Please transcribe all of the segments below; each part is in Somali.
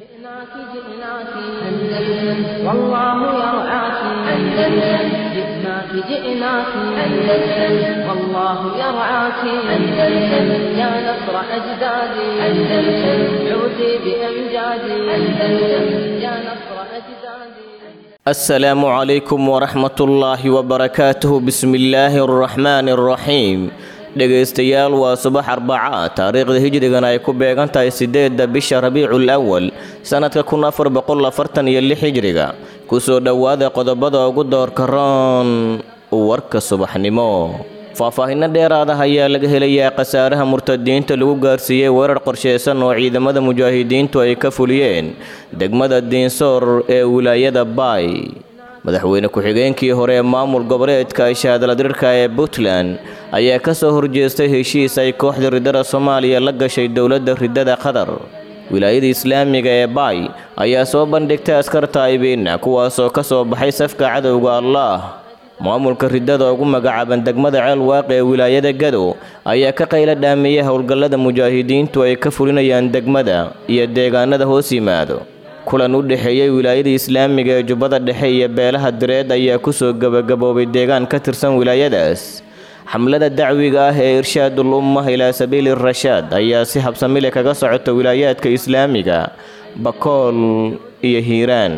جئناك جئناك أندلس والله يرعاك أندلس جئناك جئناك أندلس والله يرعاك أندلس يا نصر أجدادي أندلس عودي بأمجادي أندلس يا نصر أجدادي السلام عليكم ورحمة الله وبركاته بسم الله الرحمن الرحيم dhegaystayaal waa subax arbaca taariikhda hijrigan ay ku beegan tahay sideedda bisha rabiicul awal sannadka kun afar boqol afartan iyo lix hijriga kusoo dhowaada qodobada ugu doorka roon warka subaxnimo faahfaahinno dheeraada ayaa laga helayaa khasaaraha murtadiinta lagu gaarsiiyey weerar qorsheysan oo ciidamada mujaahidiintu ay ka fuliyeen degmada diinsoor ee wilaayada baay madaxweyne ku-xigeenkii hore ee maamul goboleedka shaadaladirka ee puntland ayaa ka soo horjeestay heshiis ay kooxda riddada soomaaliya la gashay dowladda riddada qatar wilaayada islaamiga ee baay ayaa soo bandhigtay askar taa'ibiina kuwaasoo ka soo baxay safka cadowga allaah maamulka riddada ugu magacaaban degmada ceel waaqi ee wilaayada gadow ayaa ka qayla dhaamiyey howlgallada mujaahidiintu ay ka fulinayaan degmada iyo deegaanada hoos yimaado kulan u dhexeeyey wilaayada islaamiga ee jubbada dhexe iyo beelaha direed ayaa kusoo gebagaboobay deegaan ka tirsan wilaayadaas xamlada dacwiga ah ee irshaadul ummah ilaa sabiili rashaad ayaa si habsamile kaga socota wilaayaadka islaamiga bakool iyo hiiraan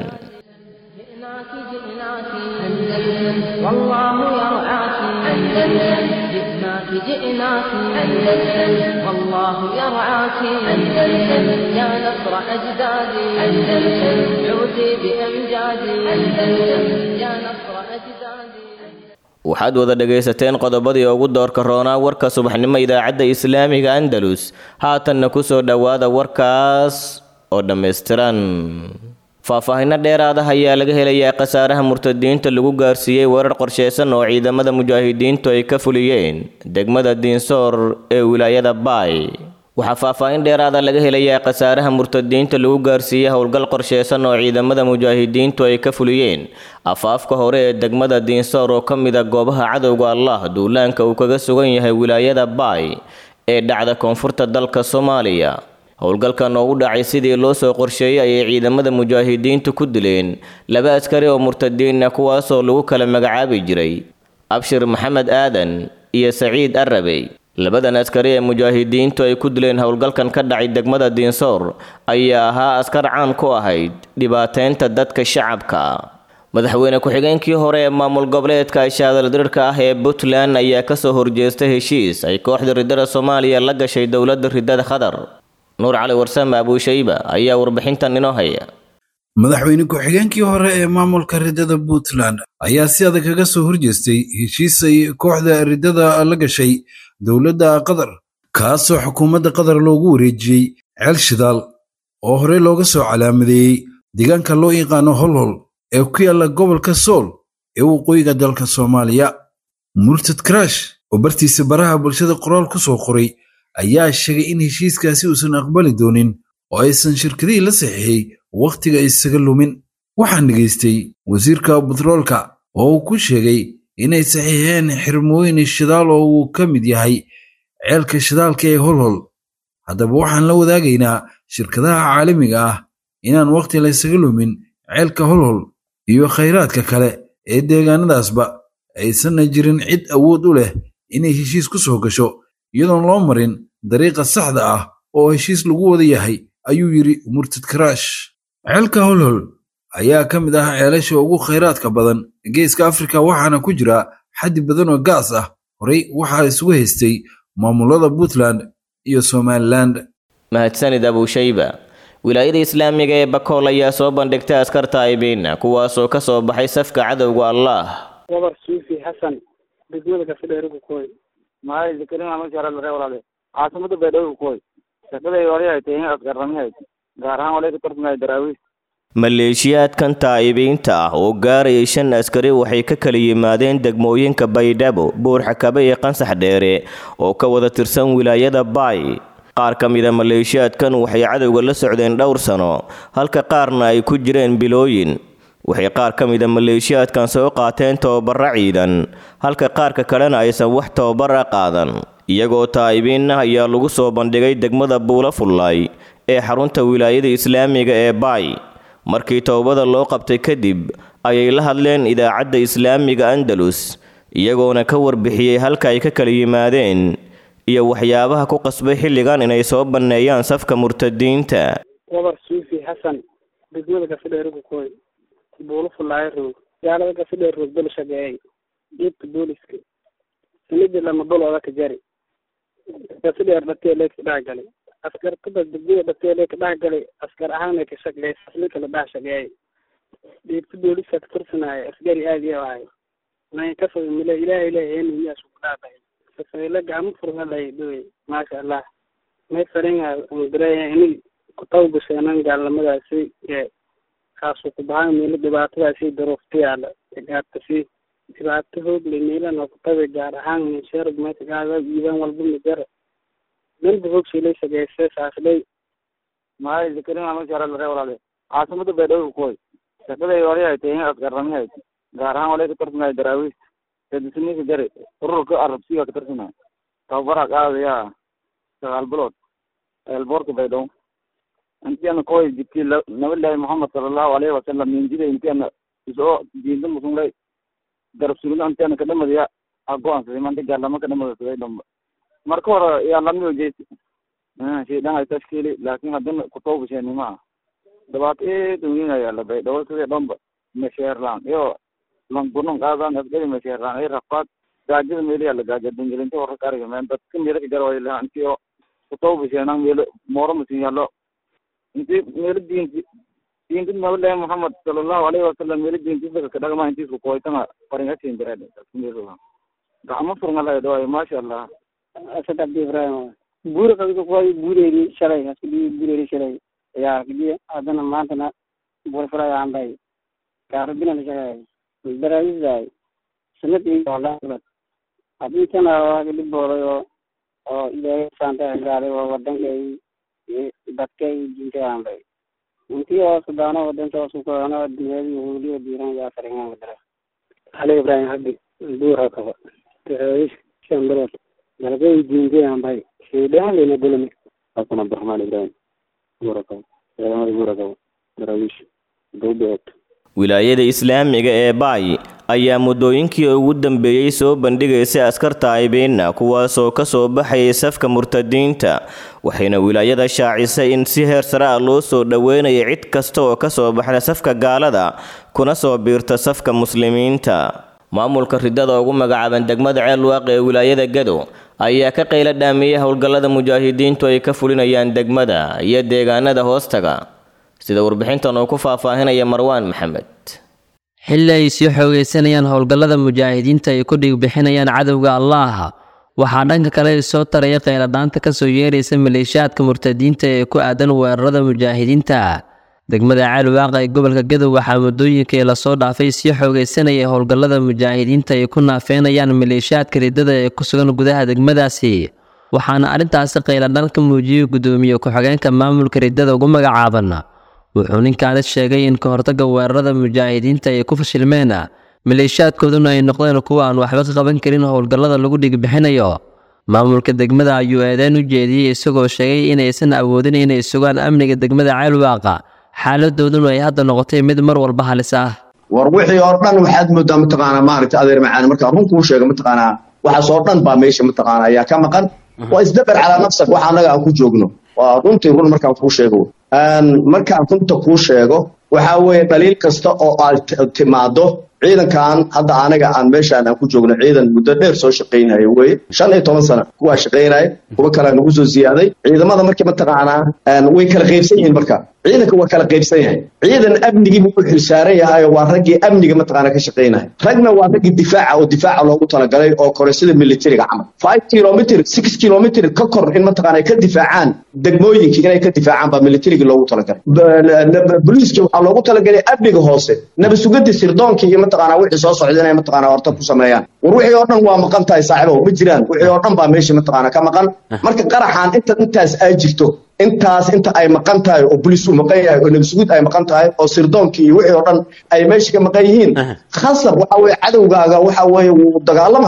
جئناك جئناك أندلس والله يرعاك أندلس جئناك جئناك أندلس والله يرعاك أندلس يا نصر أجدادي أندلس عودي بأمجادي أندلس يا نصر أجدادي waxaad wada dhegaysateen qodobadii ugu doorka roonaa warka subaxnimo idaacadda islaamiga andalus haatanna ku soo dhowaada warkaas oo dhammaystiran faahfaahinno dheeraada ayaa laga helayaa khasaaraha murtadiinta lagu gaarsiiyey weerar qorsheysan oo ciidamada mujaahidiintu ay ka fuliyeen degmada diinsoor ee wilaayada baay waxaa faahfaahin dheeraada laga helayaa khasaaraha murtadiinta lagu gaarsiiyey howlgal qorsheysan oo ciidamada mujaahidiintu ay ka fuliyeen afaafka hore ee degmada diinsoor oo ka mid a goobaha cadowga allah duulaanka uu kaga sugan yahay wilaayada baay ee dhacda koonfurta dalka soomaaliya howlgalkan oo u dhacay sidii loo soo qorsheeyey ayay ciidamada mujaahidiintu ku dileen laba askari oo murtadiina kuwaasoo lagu kala magacaabi jiray abshir maxamed aadan iyo saciid arabey labadan askari ee mujaahidiintu ay ku dileen howlgalkan ka dhacay degmada diinsoor ayaa ahaa askar caan ku ahayd dhibaateynta dadka shacabka madaxweyne ku-xigeenkii hore ee maamul goboleedka shaadaldirirka ah ee puntland ayaa kasoo horjeestay heshiis ay kooxda riddada soomaaliya la gashay dowladda riddada qatar nuur cali warsame abuushayba ayaa warbixintan inoo haya madaxweyne ku-xigeenkii hore ee maamulka riddada puntland ayaa si adag kaga soo horjeestay heshiis ay kooxda riddada la gashay dowladda qatar kaasoo xukuumadda qatar loogu wareejiyey ceel shidaal oo horey looga soo calaamadeeyey deegaanka loo yaqaano holhol ee ku yaalla gobolka sool ee waqooyiga dalka soomaaliya murtad karash oo bartiisa baraha bulshada qoraal ku soo qoray ayaa sheegay in heshiiskaasi uusan aqbali doonin oo aysan shirkadihii la saxiixay wakhtiga isaga lumin waxaan dhegaystay wasiirka butroolka oo uu ku sheegay inay saxiixeen xirmooyin shidaal oo uu ka mid yahay ceelka shidaalka ee holhol haddaba waxaan la wadaagaynaa shirkadaha caalamiga ah inaan wakhti laysaga lumin ceelka holhol iyo khayraadka kale ee deegaanadaasba aysanna jirin cid awood u leh inay heshiis ku soo gasho iyadoon loo marin dariiqa saxda ah oo heshiis lagu wada yahay ayuu yidhi murtad karaash ceelka holhol ayaa ka mid ah ceelasha ugu khayraadka badan geeska afrika waxaana ku jira xaddi badan oo gaas ah horey waxaa isugu haystay maamulada puntland iyo somaliland mahadsanid abuushayba wilaayada islaamiga ee bakool ayaa soo bandhigtay askar taa'ibiina kuwaasoo ka soo baxay safka cadowga allaah wabar suufi xasan degmada kafidheerigu kuway maay zakarin masharalare walaale caasimada baydhowga kuway shaqaday wali ay tahay asgarrami hayd gaar ahaan walay ka tartamaya daraawiis maleeshiyaadkan taa'ibiinta ah oo gaarayay shan askari waxay ka kala yimaadeen degmooyinka baydhabo buurxakabe iyo qansax dheere oo ka wada tirsan wilaayada baay qaar ka mida maleeshiyaadkan waxay cadowga la socdeen dhowr sano halka qaarna ay ku jireen bilooyin waxay qaar ka mida maleeshiyaadkan soo qaateen tababara ciidan halka qaarka kalena aysan wax tababara qaadan iyagoo taa'ibiinna ayaa lagu soo bandhigay degmada buula fullaay ee xarunta wilaayada islaamiga ee baay markii towbada loo qabtay kadib ayay la hadleen idaacadda islaamiga andalus iyagoona ka warbixiyey halka ay ka kala yimaadeen iyo waxyaabaha ku qasbay xilligan inay soo banneeyaan safka murtadiinta wabar suufi xasan degmada gafidheerigu koy buulo fulaayo roog gaalada gafidheer roog bel shageeyay dhiibka booliska sanadii lama bolooda ka jari gafidheer dhateelee ka dhex galay askar kubad degmada dhateelee ka dhex galay askar ahaana ka shaqeeyay asli kala dhex shageeyay dhiibka booliska ka tirsanaayo asgari aad iyo ahay nan kasoo mile ilaah ilaah eenumiyaas ku dhaafay safeyle gacmo furma lay doy maasha allah may faringa umdireya ini kutawbasheenan gaalnimadaasi ee kaasu ku bahan meelo dhibaatadaasi daruufta yaala gaartasi dhibaato hoog le meelana kutabe gaar ahaan minsheer meesagaada iibaan walba majara danba hoog shilay sageysay saaslay maay zakarin ama jara lare walaale caasimada baydhabo koy shaqaday wali ay tahay askarrami ay gaar ahaan walay ka tarsanay daraawiis sadisniisa jare ururka arabsiga ka tarsanay tababara qaadaya sagaal bilood eelboorka baydhabo intiana koy jibti nabilahi muhammad salallahu alayhi wasalam minjida intiana isoo diinta musunlay garab sugida intiana kadhamadiya agoansaday manta gaalama kadhamadasaday dhamba marka hore yaa lamio jeesi shaydan ay tashkiili laakin hadina kutawbasheni maa dhibaato eed weynaya baydhabo sidii dhamba mesheerlaan iyo langunon qaadan asgari mesheerlaan ay rafaad gaajada meeliya la gaaja dingelinta warka ariga meen dadka meelo ka garwaylaha intiyo kutawbasheenan meelo mooro masin yaallo inti meelo diinti diinti nabilahi muhammad salallahu alayhi wasalam meelo diintisaka kadhagma intiisku koytanga faringasin jireed gacmo furngalay dhawaay maasha allah asad abdi ibrahim buuri qabiga kuway buureeri shalay haskudi buureeri shalay ayaa kidi hadana maantana buur fulay aanbay gaarabina la shaqeey baraayisay sanad iyo walaad hadintana waa kadi boolay oo oo ilaahay saanta gaaday oo wadankay dadkay diintay aanbay intii oo sudaano wadanta oo sukoano dunyadii huuliyo diiran yaa faringan wadara ali ibrahim habdi buura kaba baraayis shan bilood dalgay diintay aanbay shaydaan lena bulami hasan abdiraxmaan ibrahim buura kaba ciidamada buura kaba daraawiish dowbeed wilaayada islaamiga ee baay ayaa muddooyinkii ugu dambeeyey soo bandhigaysay askarta aybeena kuwaasoo ka soo baxayay safka murtadiinta waxayna wilaayada shaacisay in si heer sare ah loo soo dhoweynaya cid kasta oo ka soo baxda safka gaalada kuna soo biirta safka muslimiinta maamulka ridada ugu magacaaban degmada ceelwaaq ee wilaayada gado ayaa ka qayla dhaamiyey howlgallada mujaahidiintu ay ka fulinayaan degmada iyo deegaanada hoostaga sida warbixintan uu ku faahfaahinaya marwaan maxamed xilli ay sii xoogaysanayaan howlgallada mujaahidiinta ay ku dhigbixinayaan cadowga allaah waxaa dhanka kale soo taraya qayladhaanta ka soo yeeraysa maleeshiyaadka murtadiinta ee ku aadan weerarada mujaahidiinta degmada caalwaaqa ee gobolka gadow waxaa muddooyinkii lasoo dhaafay sii xoogaysanayay howlgallada mujaahidiinta ay ku naafeynayaan maleeshiyaadka riddada ee ku sugan gudaha degmadaasi waxaana arrintaasi qayladhaan ka muujiyey guddoomiye ku-xigeenka maamulka riddada ugu magacaaban wuxuu ninkaani sheegay in ka hortagga weerarada mujaahidiinta ay ku fashilmeen maleeshiyaadkooduna ay noqdeen kuwa aan waxba ka qaban karin howlgallada lagu dhigbixinayo maamulka degmada ayuu eedeyn u jeediyey isagoo sheegay inaysan awoodin inay sugaan amniga degmada ceelwaaqa xaaladooduna ay hadda noqotay mid mar walba halis ah war wixii oo dhan waxaad moodaa mataqaanaa maaragta adeer macaani markaa run kuu sheega mataqaanaa waxaas oo dhan baa meesha mataqaanaa ayaa ka maqan waa isdabar calaa nafsak waxa annaga aan ku joogno waa runtii run markaan kuu sheego markaan runta kuu sheego waxaa weeye dhaliil kasta oo aad timaado ciidankan hadda anaga aan meeshaan aan ku joogno ciidan muddo dheer soo shaqaynaya weye shan iyo toban sana kuwaa shaqaynaya kuwa kalea nagu soo ziyaaday ciidamada markii mataqaanaa way kala qaybsan yihiin marka ciidanka waa kala qaybsan yahay ciidan amnigiibu u xilsaaran yahay waa raggii amniga mataqaana ka shaqaynaya ragna waa raggii difaaca oo difaaca loogu talagalay oo kore sida militariga camal five kilomitr six kilomitr ka kor in mataqaana ay ka difaacaan degmooyinkii inay ka difaacaan baa militariga loogu talagalay boliiska waxaa loogu talagalay amniga hoose nabasugadii sirdoonkii iyo mataqaana wixii soo socda inay mataqaana horta ku sameeyaan war wixii oo dhan waa maqan tahay saaxiibow ma jiraan wixii oo dhan baa meesha mataqaana ka maqan marka qaraxan inta intaas ay jirto intaas inta ay maqan tahay oo boliis uu maqan yahay oo nabasuguud ay maqan tahay oo sirdoonkii iyo wixii oo dhan ay meesha ka maqan yihiin khasab waxa weeye cadowgaaga waxa weeye wuu dagaalamhayaa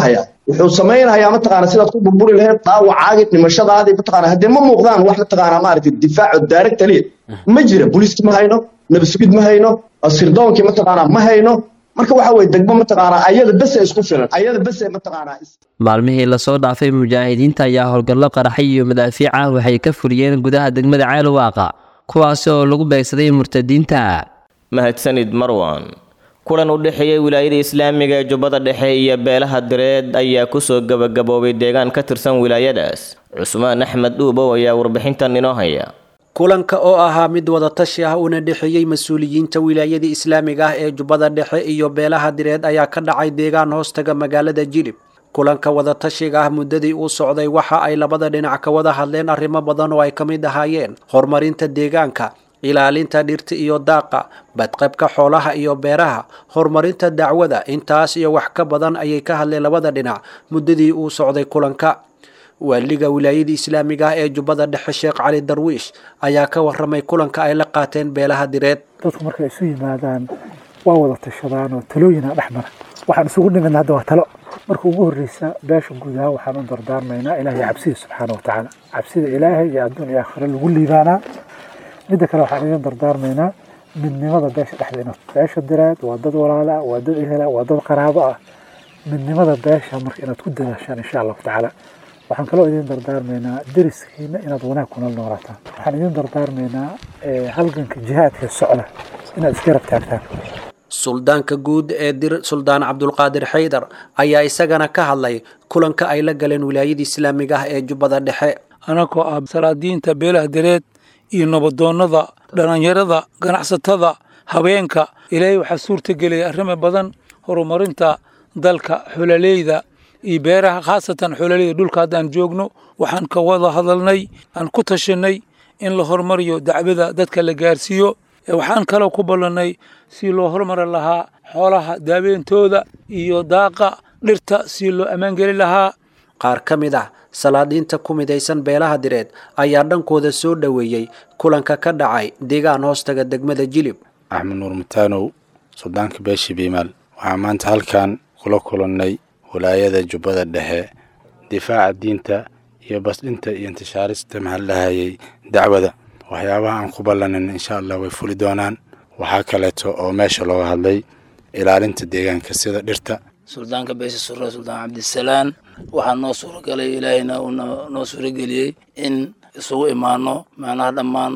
wuxuu samaynayaa mataqaana sidaad ku burburi lahayd dhaawacaagii dhimashadaadii mataqaana haddee ma muuqdaan wax mataqaana maaragtay difaaco daaragta liya ma jira booliiski ma hayno nabasugid ma hayno sirdoonkii mataqaana ma hayno marka waxa weye degmo mataqaana ayada bese isku filan ayada bese mataqaana maalmihii lasoo dhaafay mujaahidiinta ayaa howlgallo qaraxay iyo madaafiic ah waxay ka fuliyeen gudaha degmada ceelwaaqa kuwaasi oo lagu beegsaday murtadiinta mahadsanid marwan kulan u dhexeeyey wilaayada islaamiga ee jubbada dhexe iyo beelaha direed ayaa kusoo gabagaboobay deegaan ka tirsan wilaayadaas cusmaan axmed dhuubow ayaa warbixintan inoo haya kulanka oo ahaa mid wadatashi ah una dhexeeyey mas-uuliyiinta wilaayada islaamiga ah ee jubbada dhexe iyo beelaha direed ayaa ka dhacay deegaan hoostaga magaalada jilib kulanka wadatashiga ah muddadii uu socday waxa ay labada dhinac ka wada hadleen arrimo badan oo ay ka mid ahaayeen horumarinta deegaanka ilaalinta dhirta iyo daaqa badqabka xoolaha iyo beeraha horumarinta dacwada intaas iyo wax ka badan ayay ka hadleen labada dhinac muddadii uu socday kulanka waaliga wilaayada islaamiga ah ee jubbada dhexe sheekh cali darwiish ayaa ka waramay kulanka ay la qaateen beelaha direed dadku markay isu yimaadaan waa wada tashadaan oo talooyina dhex mara waxaan isugu dhimin hadda waa talo marka ugu horreysa beesha guud ahaan waxaan u dardaarmaynaa ilaahay cabsida subxaana wa tacaala cabsida ilaahay iyo adduun iyo aakhiro lagu liibaanaa midda kale waxaan idin dardaarmaynaa midnimada beesha dhexdeena beesha direed waa dad walaala waa dad ehela waa dad qaraabo ah midnimada beesha marka inaad ku dadaashaan insha allahu tacaala waxaan kaloo idin dardaarmaynaa deriskiina inaad wanaag kuna noolaataan waxaan idin dardaarmaynaa halganka jihaadka socda inaad iska rab taagtaan suldaanka guud ee dir suldaan cabdulqaadir xaydar ayaa isagana ka hadlay kulanka ay la galeen wilaayada islaamiga ah ee jubbada dhexe anagoo ah salaadiinta beelaha direed iyo nabadoonnada dhallinyarada ganacsatada haweenka ilaahay waxaa suurtageliyay arrimo badan horumarinta dalka xololeyda iyo beeraha khaasatan xololeyda dhulka haddaan joogno waxaan ka wada hadalnay aan ku tashanay in la horumariyo dacwada dadka la gaarsiiyo waxaan kaloo ku ballannay si loo horumari lahaa xoolaha daaweyntooda iyo daaqa dhirta si loo ammaangeli lahaa qaar ka mid ah salaadiinta ku midaysan beelaha direed ayaa dhankooda soo dhoweeyey kulanka ka dhacay deegaan hoostaga degmada jilib axmed nuur mataanow suldaanka beesha biimaal waxaa maanta halkan kula kulannay walaayada jubbada dhexe difaaca diinta iyo basdhinta iyo intishaarista maxaladhahayay dacwada waxyaabaha aan ku ballanin insha allah way fuli doonaan waxaa kaleeto oo meesha looga hadlay ilaalinta deegaanka sida dhirta suldaanka beesha sure suldaan cabdisalaan waxaa noo suuragalay ilaahayna uu noo suurageliyey in isugu imaano macnaha dhammaan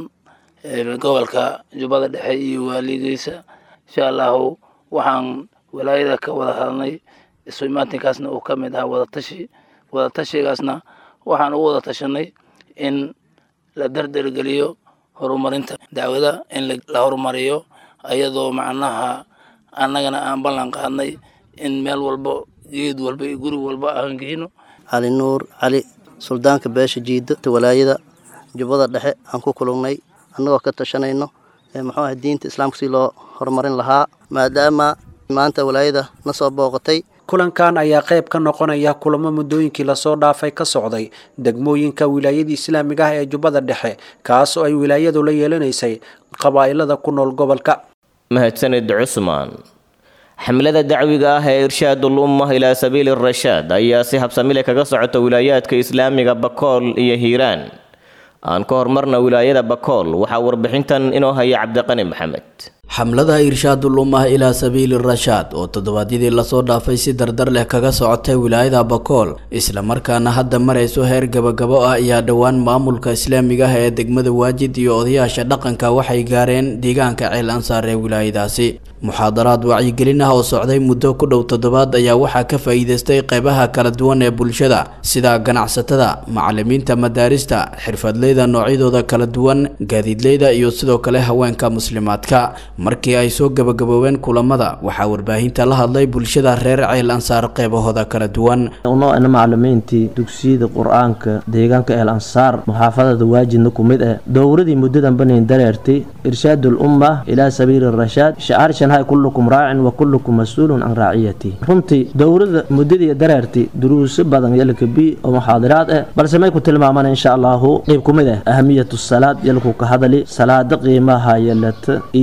gobolka jubbada dhexe iyo waaligiisa insha allahu waxaan walaayada ka wada hadalnay isu imaatinkaasna uu ka mid ahaa wadatashi wadatashigaasna waxaan ugu wada tashanay in la dardargeliyo horumarinta dacwada in la horumariyo ayadoo macnaha annagana aan ballan qaadnay in meel walba geed walba iyo guri walba aan geyno cali nuur cali suldaanka beesha jiida walaayada jubbada dhexe aan ku kulannay annagoo ka tashanayno muxuu ahay diinta islaamka si loo horumarin lahaa maadaama maanta walaayada na soo booqatay kulankan ayaa qayb ka noqonaya kulamo muddooyinkii lasoo dhaafay ka socday degmooyinka wilaayada islaamiga ah ee jubbada dhexe kaas oo ay wilaayadu la yeelanaysay qabaa'ilada ku nool gobolka mahadsanid cusmaan xamlada dacwiga ah ee irshaadul ummah ilaa sabiili rashaad ayaa si habsamile kaga socota wilaayaadka islaamiga bakool iyo hiiraan aan ka hormarna wilaayada bakool waxaa warbixintan inoo haya cabdiqani maxamed xamlada irshaadul ummah ilaa sabiili rashaad oo toddobaadyadii lasoo dhaafay si dardar leh kaga socotay wilaayada bakool islamarkaana hadda marayso heer gabagabo ah ayaa dhowaan maamulka islaamiga ah ee degmada waajid iyo odayaasha dhaqanka waxay gaareen deegaanka ceel ansaar ee wilaayadaasi muxaadaraad wacyigelin ah oo socday muddo ku dhow toddobaad ayaa waxaa ka faa'iidaystay qeybaha kala duwan ee bulshada sida ganacsatada macalimiinta madaarista xirfadleyda noocyadooda kala duwan gaadiidleyda iyo sidoo kale haweenka muslimaadka markii ay soo gabagaboobeen kulamada waxaa warbaahinta la hadlay bulshada reer ceel ansaar qeybahooda kala duwan unoocna macalimiintii dugsiyada qur-aanka deegaanka eel ansaar muxaafadada waajidna ku mid ah dowradii muddadan banin dareertay irshaadul umma ilaa sabiili rashaad shacaar shanhay kullukum raacin wa kullukum mas-uulun can raaciyati runtii dowrada muddadii dareertay duruuso badan yalkabi oo muxaadiraad ah balse may ku tilmaamaan insha allahu qeyb ku mid ah ahamiyatu salaad yalku ka hadali salaada qiimaha yalata iyo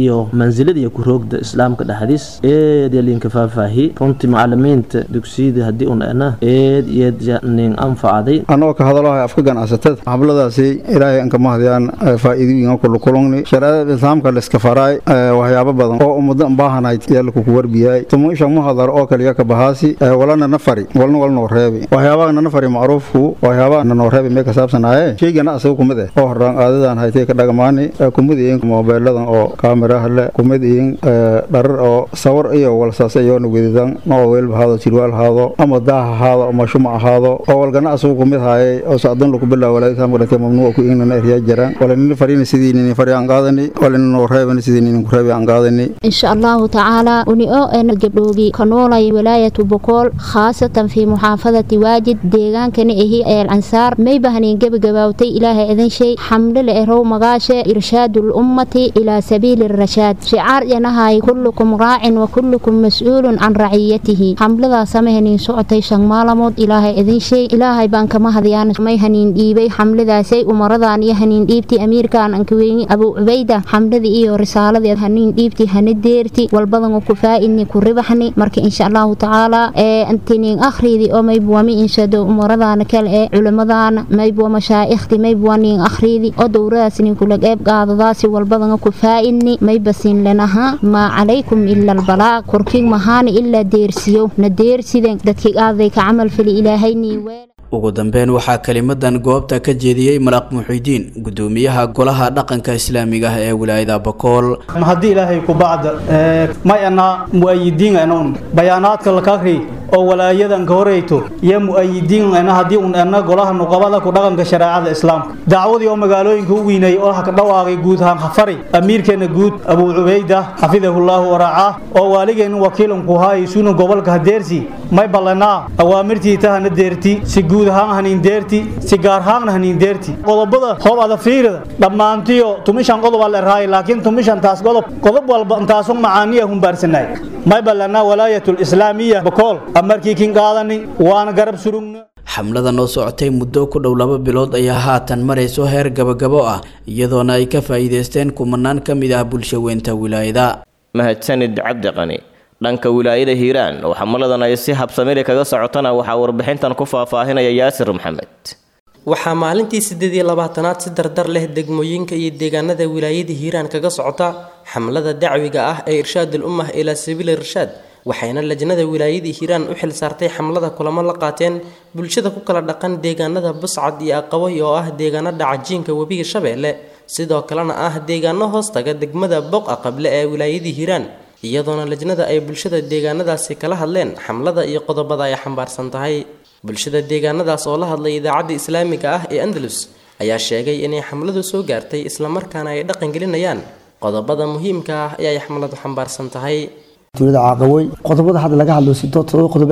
mansiladiiyo ku roogda islaamka dhexdiis eed iyo liinka faahfaahi runtii macalimiinta dugsiyada haddii un ana eed iyo nin anfacday annagoo ka hadalahay afka ganacsatada xabladaasi ilaahay anka mahdiyaan faa'iidooyinka kula kulungni shareecada islaamka layska faraay waxyaabo badan oo ummada baahanayd yaa lakuku warbiyay tumuisha muhadar oo kaliya ka bahaasi walana nafari walna walnoo reebi waxyaabaha nanafari macruufku waxyaabaha nanoo reebi mee ka saabsanaaye shaygana asaga kumid eh oo horaan aadadan haytay ka dhagamaani kumid iyin moobeeladan oo kaamiraha le kumid iyin dharar oo sawar iyo walsaas iyoona wedidan noo weelba haado jirwaal haado ama daah ahaado ama shumac ahaado oo walgana asagu kumid haayay oo sacdan lagu bilaa walaaislaamka dhintay mamnuuca ku ignana eryaa jiraan walanina farina sidii nini fari aan qaadani walina noo reebani sidii nini ku reebi aan qaadani insha allahu tacaala uni oo en gabdhoogi ka noolay wilaayatu bokool khaasatan fi muxaafadati waajid deegaankana ahi eel ansaar may bahnin gebagabaawtay ilaahay idin shay xamdile erow magaashe irshaadu lummati ilaa sabiili rashaad shicaar yanahay kullukum raacin wa kullukum mas-uulun can raciyatihi xamladaa samahaniin socotay shan maalamood ilaahay idin shay ilaahay baan kama hadiyaan may haniin dhiibay xamladaasay umaradan iyo haniin dhiibti amiirkan ankaweyni abuu cubayda xamladii iyo risaaladii haniin dhiibti hana deerti walbadan ku faa'idni ku ribaxni marka insha allahu tacaala ee antiniin akhriidi oo maybuwa mi inshado umaradana kale ee culimmadana maybuwa mashaa'ikhti maybuwa niin akhriidi oo dowradaas nin kula qeyb qaadadaasi walbadan ku faa'idni may basin lenaha maa calaykum ila albalaaq korkiin mahaana ilaa deersiyo na deersiden dadkii qaaday ka camal fali ilaahayni weel ugu dambeyn waxaa kelimadan goobta ka jeediyey malaaq muxidiin gudoomiyaha golaha dhaqanka islaamiga ah ee wilaayada bakool haddii ilaahay ku bacda may anaa mu'ayidiin anon bayaanaadka lakakri oo walaayadan ka horeyto iyo mu'ayidiin ana haddii un ana golaha nuqabada ku dhaqanka shareecada islaamka dacwadii oo magaalooyinka u weynay oo ka dhawaaqay guud ahaan khafari amiirkeena guud abuu cubayda xafidahullahu waraacaa oo waaligeena wakiilan ku haayay suuna gobolka hadeersi may ballanaa awaamirtii tahana deerti si guud ahaan haniin deerti si gaar ahaanna haniin deerti qodobada hoob ada fiirida dhammaantiyo tumishan qodob aa la raayay laakiin tumishan taas qodob qodob walba intaasun macaaniya humbaarsanay may ballanaa walaayatul islaamiya bakool amarkii kin qaadani waana garab surugna xamlada noo socotay muddo ku dhow laba bilood ayaa haatan marayso heer gabagabo ah iyadoona ay ka faa'iidaysteen kumanaan ka mid ah bulsho weynta wilaayada mahadsanid cabdiqani dhanka wilaayada hiiraan oo xamaladan ay si habsamili kaga socotana waxaa warbixintan ku faahfaahinaya yaasir maxamed waxaa maalintii siddeed iyo labaatanaad si dardar leh degmooyinka iyo deegaanada wilaayada hiiraan kaga socota xamlada dacwiga ah ee irshaadul ummah ilaa sabiili irshaad waxayna lajnada wilaayadii hiiraan u xil saartay xamlada kulamo la qaateen bulshada ku kala dhaqan deegaanada buscad iyo aqabay oo ah deegaano dhacajiinka webiga shabeelle sidoo kalena ah deegaano hoostaga degmada boqa qable ee wilaayadii hiiraan iyadoona lajnada ay bulshada deegaanadaasi kala hadleen xamlada iyo qodobada ay xambaarsan tahay bulshada deegaanadaas oo la hadlay idaacadda islaamiga ah ee andalus ayaa sheegay inay xamladu soo gaartay islamarkaana ay dhaqangelinayaan qodobada muhiimka ah ee ay xamladu xambaarsan tahay dowlada caaqawey qodobada hadda laga hadlo sidoo todoba qodob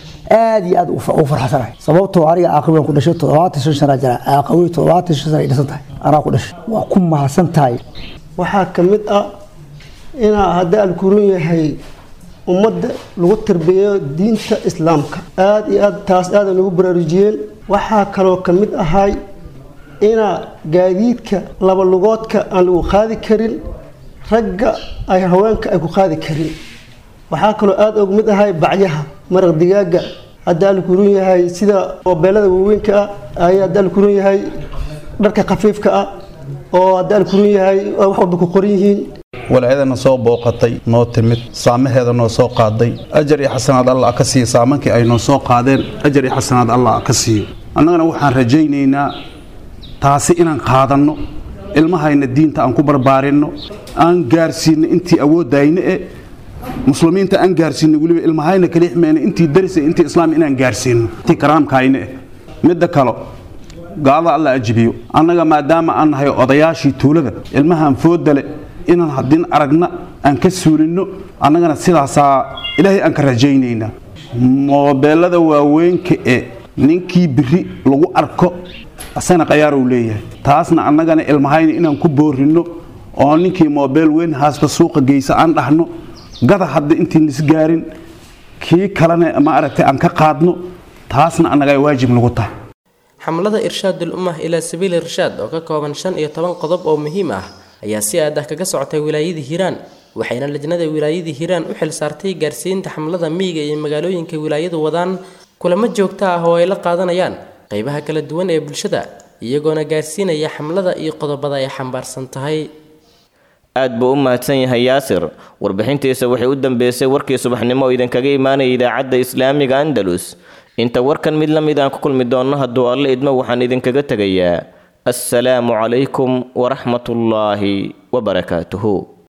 aad iyo aad u farxasanahay sababtoo aniga caaqawey ku dhashay toddobaatan shan sana jira caaqawey toddobaatan shan sana ay dhisan tahay anaa ku dhashay waa ku mahadsan tahay waxaa ka mid ah inaa haddii alkuran yahay ummadda lagu tarbiyeeyo diinta islaamka aada iyo aad taas aadan ugu baraarujiyeen waxaa kaloo ka mid ahay inaa gaadiidka laba lugoodka aan lagu qaadi karin ragga ay haweenka ay ku qaadi karin waxaa kaloo aada uga mid ahay bacyaha maraq digaaga haddii alkuran yahay sida moobeelada waaweynka ah ay haddii alkuran yahay dharka khafiifka ah oo haddii alkuran yahay wax walba ku qoran yihiin walaayadana soo booqatay noo timid saamaheeda noo soo qaaday ajar iyo xasanaad allah ka siiyo saamankii ay noo soo qaadeen ajar iyo xasanaad allah ka siiyo annagana waxaan rajaynaynaa taasi inaan qaadanno ilmahayna diinta aan ku barbaarinno aan gaarsiinno intii awooddayna e muslimiinta aan gaarsiinno weliba ilmahayna kalixmeyna intii darisa intii islaam inaan gaarsiinno intii karaamkayna eh midda kalo gaalada alla ajibiyo annaga maadaama aan nahay odayaashii tuulada ilmahaan foodale inaan haddin aragna aan ka suulinno annagana sidaasaa ilaahay aan ka rajaynaynaa moobeelada waaweynka ee ninkii biri lagu arko asana qayaaruu leeyahay taasna annagana ilmahayna inaan ku boorinno oo ninkii moobeel weyn haasba suuqa geysa aan dhahno gada hadda intiin isgaarin kii kalena ma aragtay aan ka qaadno taasna annaga ay waajib nagu tahay xamlada irshaadul ummah ilaa sabiili irshaad oo ka kooban shan iyo toban qodob oo muhiim ah ayaa si aad ah kaga socotay wilaayada hiiraan waxayna lajnada wilaayada hiiraan u xil saartay gaarsiinta xamlada miyiga iyo magaalooyinka wilaayadu wadaan kulamo joogto ah oo ay la qaadanayaan qaybaha kala duwan ee bulshada iyagoona gaarsiinaya xamlada iyo qodobada ay xambaarsan tahay aad buu u mahadsan yahay yaasir warbixintiisa waxay u dambeysay warkii subaxnimo oo idinkaga imaanaya idaacadda islaamiga andalus inta warkan mid la mid aan ku kulmi doonno hadduu alle idmo waxaan idinkaga tegayaa assalaamu calaykum waraxmatullaahi wabarakaatuhu